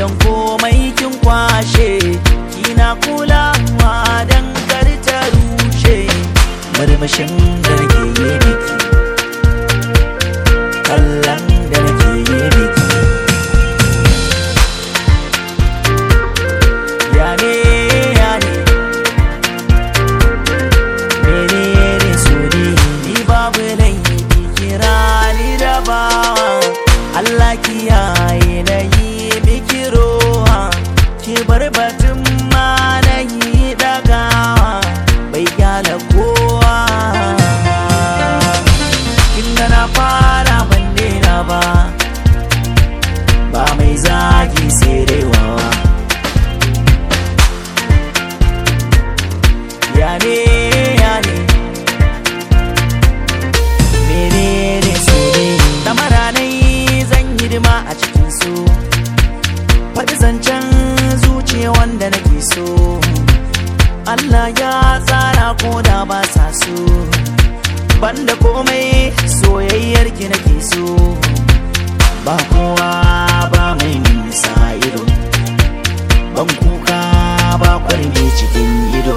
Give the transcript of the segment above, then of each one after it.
don komai kin kwashe kina kulawa don kar ta rushe murmushin da nake yi miki kallon da nake yi miki ya ne ya ne menene so ne ni babu laifi kira ni da bawa Allah kiyaye na yi miki roha ki bar batun ma na yi dagawa bai gyala kowa inda na fara ban daina ba ba mai zagi sai dai wawa ya ne ya ne menene so ne damara nai zan hidima a cikin so faɗi zancen zuciya wanda nake so Allah ya tsara ko da ba sa so banda komai soyayyar ki nake so ba kowa ba mai nisa ido ban kuka ba kwarme cikin ido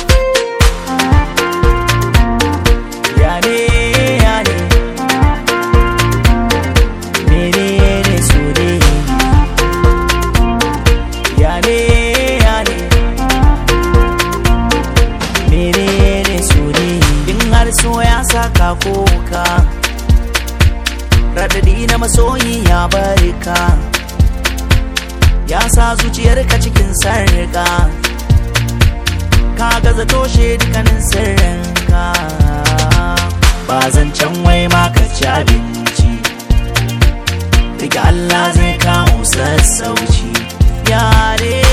ya ne ya ne menene so ne ya ne ya ne menene so ne in har so ya saka koka radadi na masoyi ya barka ya sa zuciyarka cikin sarka ka gaza toshe dukkanin sirrinka ba zan can wai ma ka ci abinci daga Allah zai kawo sassauci yare